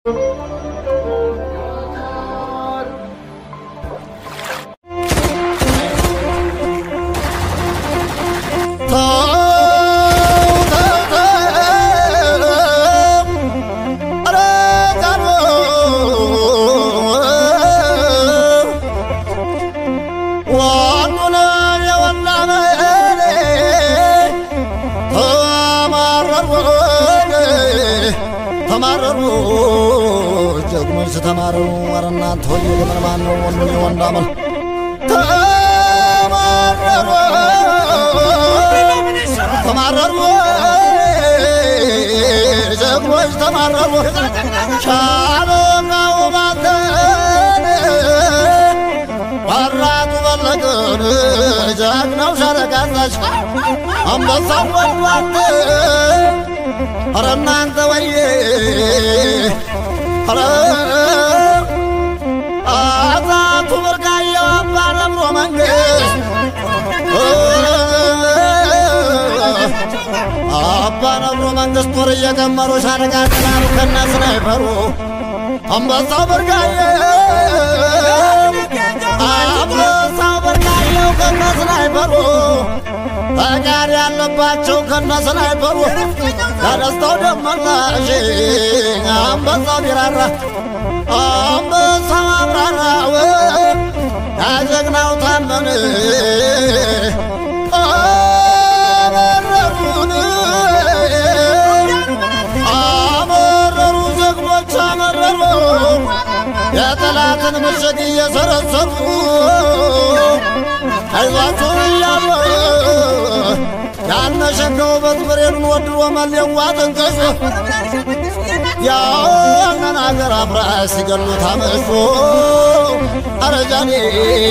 ተማረሩ ጀግኖች ተማረሩ። ኧረ እናንተ ሆይ ለምን ማን ነው ወንዱን የወንድ አመል ተማረሩ ተማረሩ ጀግኖች ተማረሩ ሻለቃው ባንተን ባራቱ በለቅን ጀግናው ሻለቃ አዛዥ አንበሳው ወድዋት ኧረ እናንተ ወዬ ኧረ አዛቱ ብርቃየው አባ ነብሮ መንግስት አባ ነብሮ መንግስት ጦር እየቀመሩ ሻለቃ ጥላሉ ከነ ስናይፈሩ አንበሳው ብርቃየው አንበሳው ብርቃየው ከነ ስናይፈሩ ፈቃድ ያለባቸው ከነ ስናይፈሩ ለደስታው ደመላሽ አንበሳው ቢራራ አንበሳው አብራራው ያጀግናው ታመን አመረሩን አመረሩ ጀግኖች አመረሩ የጠላትን ምሽግ እየሰረሰሩ አይዟችሁ እያሉ ያነሸገው በትብሬኑን ወድሮ መሌዋ ጥንቅሱ ያንን አገር አፍራሽ ሲገሉት አመሹ አረጃኔ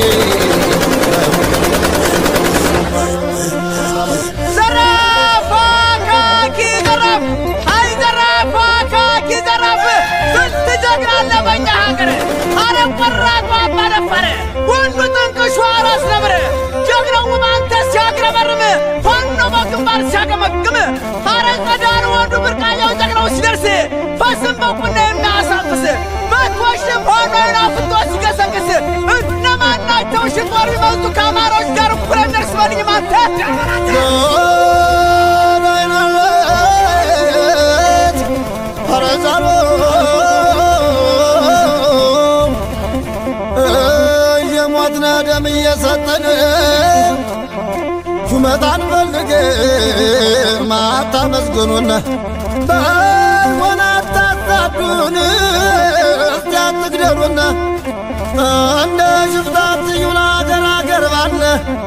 ዘራፍ አካኪ ዘራፍ አይ ዘራፍ አካኪ ዘራፍ ስንት ጀግና አለ በኛ ሀገር አረብ ቆራጡ አባ ደፈረ ወንዱ ጥንቅሹ አራስ ነብር ጀግናው ማንተ ሲያግረመርም ፋኖ በግንባር ሲያገመግም አረ ጸዳን ወንዱ ብርቃያው ጀግናው ሲደርስ ፈስም በቁና የሚያሳፍስ መቶሽም ሆኖ ናፍቶ ሲገሰግስ እነማን ናቸው ሽጦር ቢመጡ ከአማሮች ጋር እኩል እንደርስ በልኝ ማንተ ዳይናለት አረዛሎ እየሞትነ ደም እየሰጠን ሹመት አንፈልግም አታመስግኑን በሆነ አታሳዱን እስቲ አትግደሉን እንደ ሽፍታ ትዩን አገር አገር ባለ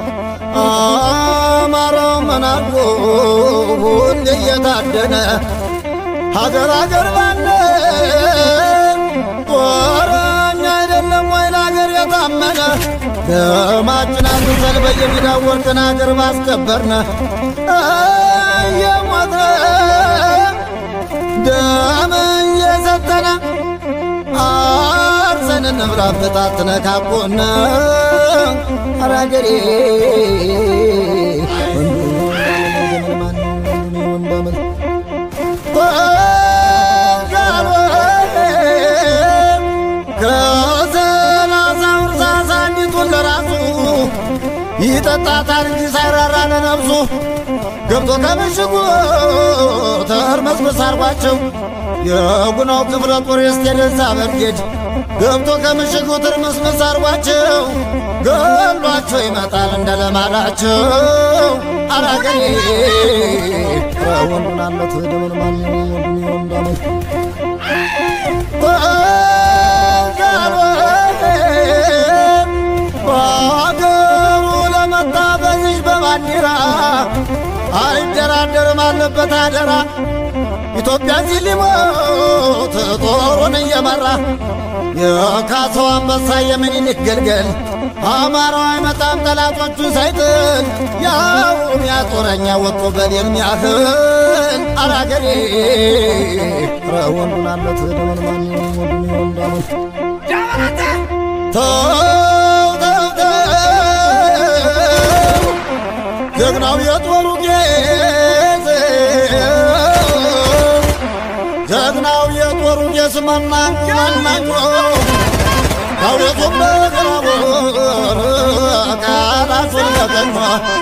አማራው መናጎ ሁሌ እየታደነ ሀገር ሀገር ባለ ጦረኛ አይደለም ወይ ለሀገር የታመነ ደማችን አንሰል በየሜዳው ወርቅን ሀገር ባስከበርነ እየሞተ ደም እየሰጠነ አርሰን እንብላ በጣትነ ካቦነ አራገሬ ከሰላሳው እርሳስ አንዲቱን ለራሱ ይጠጣታል እንጂ ሳይራራ ለነብሱ ገብቶ ከምሽጉ ተርመስመስ አርጓቸው የጉናው ክፍለ ጦር የስቴደንሳ ብርጌድ ገብቶ ከምሽጉ ትርምስምስ አርጓቸው ገሏቸው ይመጣል እንደ ለማዳቸው አራገሬ ወንዱን አለት ደመን ማን ወንዱን ወንዳመት በሀገሩ ለመጣ በዚች በባንዲራ አይደራደርም አለበት አደራ ኢትዮጵያ እዚህ ሊሞት ጦሩን እየመራ የካሰው አንበሳ የምኒልክ ግልገል አማራው አይመጣም ጠላቶቹን ሳይጥል ያውም ያጦረኛ ወጥቶ በሌል ሚያህል አራገሬ ረ ወንዱን አለት ደመን ማን ወንዱን ወንዳመት ተው ተው ተው ጀግናው የጦሩ ጌዝ ጀግናው የጦሩ ጌስ መናኙ መናኙ ዳውለቱም ለግራቡን ቃላቱን ለቀኟ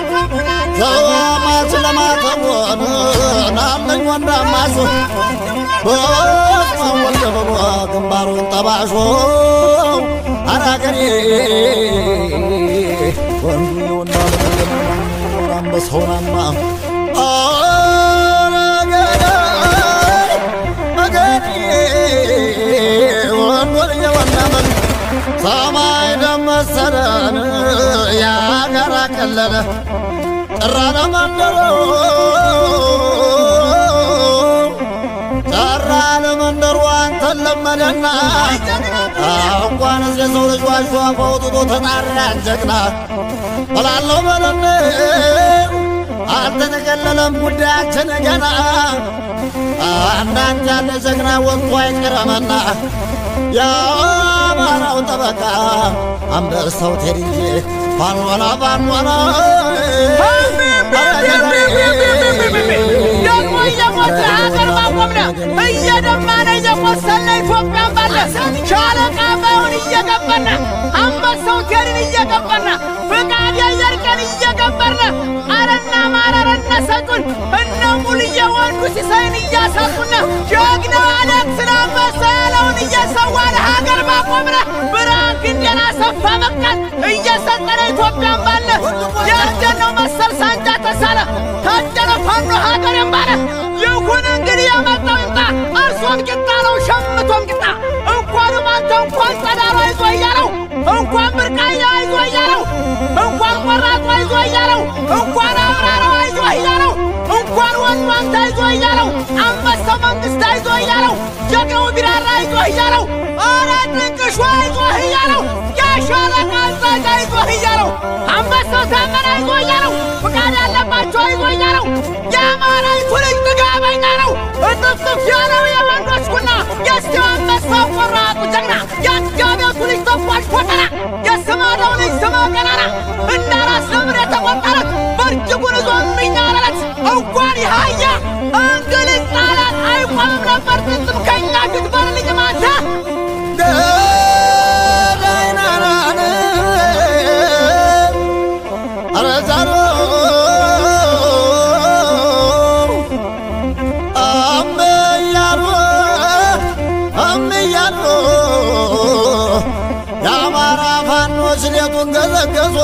ዘማች ለማተቦን ናለኝ ወንዳማሱ በስመ ወልደ በሏ ግንባሩን ጠባሾ አራገሬ ወንዱ የወንዳ አንበሳውናማ አረገሬ አገሬ ወንዱ የወንዳመን ሰማይ ደመሰለን ያገር አቀለለ ጠራነ መንደሮ ጠራነ መንደሩ አንተን ለመደና እንኳንስ የሰው ልጅ ዋሽቶ አፍ አውጥቶ ተጣራን ጀግና እላለሁ በለን አልተጠቀለለም ጉዳያችን ገና አንዳንድ ያለ ጀግና ወጥቶ አይቀረመና የአማራው ጠበቃ አንበሳው ቴድዬ ፋኖና ፋኖና ደግሞ እየሞተ ሀገር ማቆምነ እየደማነ እየቆሰለ ኢትዮጵያን ባለ ሻለቃ ባዩን እየገበርነ አንበሳው ቴድን እየገበርነ ፍቃድ የየርቀን እየገበርነ አረና ማረረነ ሰጡን እነ ሙልዬ ወንዱ ሲሳይን እያሳጡነ ጀግና አሌክስን አንበሳ ያለውን እየሰዋን ሀገር ማቆምነ ብርሃን ክንዴን አሰፋ በቃን እየሰጠነ ኢትዮጵያን ባለ የእርጀነው መሰል ሳንጃ ተሳለ ታደለ ፋኖ ሀገሬን ባለ ይሁን እንግዲህ የመጣው ይምጣ እርሶም ቂጣ ነው ሸምቶም ቂጣ እንኳንም አንተ እንኳን ጸዳሉ አይዞ እያለው እንኳን ብርቃያ አይዞ እያለው እንኳን ቆራጡ አይዞ እያለው እንኳን አብራራው አይዞ እያለው እንኳን ወንዱ አንተ አይዞ እያለው አንበሳው መንግስት አይዞ እያለው ጀግናው ቢራራ አይዞ እያለው ኧረ ድንቅሹ አይዞ እያለው የሻለቃ አዛዥ አይዞ እያለው አንበሳው ታመነ አይዞ እያለው ፍቃድ ያለባቸው አይዞ እያለው የአማራይቱ ልጅ ጥጋበኛ ነው እጥፍጥፍ ያለው የወንዶች ኩና የስቴው አንበሳው ቆራጡ ጀግና የአጋቤቱ ልጅ ተኳሽ ኮተና የስማዳው ልጅ ስመ ገናና እንዳራስ ነብር የተቆጠረት በእጅጉን ይዞ የሚኛረለት እንኳን ይሃያ እንግሊዝ ጣላት አይቆምም ነበር ጥንጥም ከኛ ፊት በልልኝ ማታ ገዳይናናን ኧረ ዛሮ አመያሉ አመያሉ የአማራ ፋኖች ሌቱን ገዘገዙ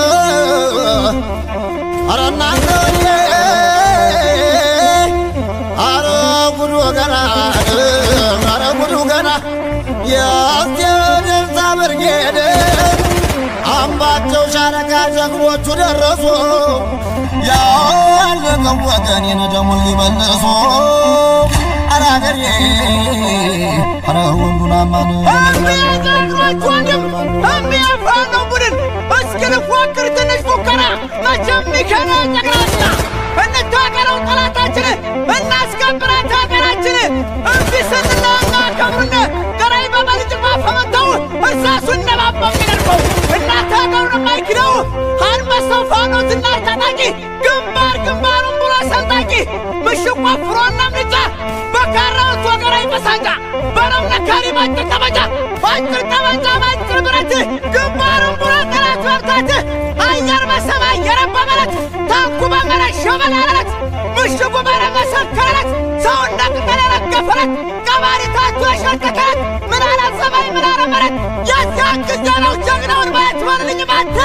ኧረ እናንተዬ ኧረ ጉዱ ገና ኧረ ጉዱ ገና የአስቴደርሳ ብርጌድ አምባቸው ሻለቃ ጀግኖቹ ደረሱ ያለቀው ወገኔን ደሙን ሊመልሱ ኧረ አገሬ ኧረ ወንዱን አማን እሚያዛግሮች ወንድም እሚያፋነው ቡድን እስኪ ልፎክር ትንሽ ፉከራ መቼም ሚከነ ጠቅላላ እንታገረው ጠላታችን እናስከብራት ሀገራችን እምቢ ስንላ እናከብርነ ገራይ በበልጭማ ፈመተው እሳሱ እነባባው የሚደርገው እናት ሀገሩን የማይክደው አንበሳው ፋኖ ዝናር ታጣቂ ግንባር ግንባሩን ብሎ ሰንጣቂ ምሽግ ቆፍሮና ምንጫ በካራውት ወገራይ በሳንጃ በረው ነካሪ ባጭር ጠመንጃ ባጭር ጠመንጃ ባጭር ብረት ግንባሩን ብሎ ጠላት መብታት አየር በሰማይ የረባ መለት ታንኩ በመረት ሸበላለት ምሽጉ በረመሰከረት ሰው እንደ ቅጠል የረገፈለት ቀባሪ ታቱ የሸርከከለት ምን አለ ሰማይ ምን አለ መረት የዚያ ጊዜ ነው ጀግናውን ማየት በልልኝ ባንተ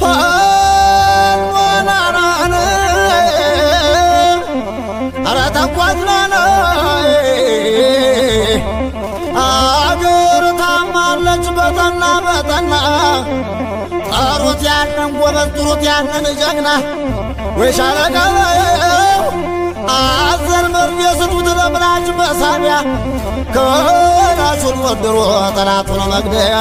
ፋኖናናን ኧረ ተኳትናን አገር ታማለች በጠና በጠና ጠሩት ያንን ጎበዝ ጥሩት ያንን ጀግና ወይ ሻለቃ አዘር መርፌ ስጡት ለምላጭ መሳቢያ ከላሹን ወድሮ ጠላቱን መግደያ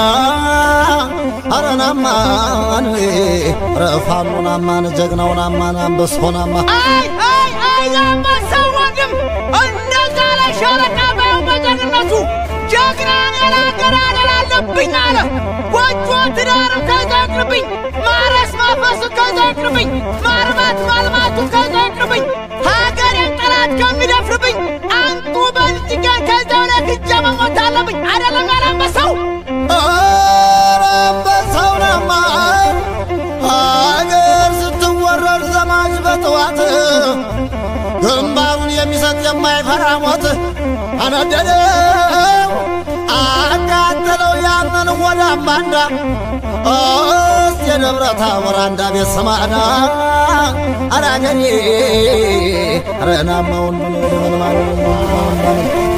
አረናማን ረፋኑን አማን ጀግናውን አማን አንበሳውን አማን አይ አይ አይ የአንበሳው ወንድም እንደዛ ላይ ሻለቃ ባየው በጀግንነቱ ጀግናን ያላገር አደላለብኝ አለ ጎጆ ትዳርም ከዛ ይቅርብኝ ማረስ ማፈሱ ከዛ ይቅርብኝ ማርባት ማልማቱ ከዛ ይቅርብኝ ሀገሬን ጠላት ጠላት ከሚደፍርብኝ አንቱ በልጅገን ከዚያው ላይ ክጃ መሞት አለብኝ አይደለም ያላንበሳው ኧረ አንበሳው ናማ አገር ስትወረር ዘማች በጠዋት ግንባሩን የሚሰጥ የማይፈራ ሞት አነደደው አቃጠለው ያንን ወደ አምባንዳ እስቲ የደብረ ታቦር አንዳ ቤት ሰማዳ አራገሬ ረናማውን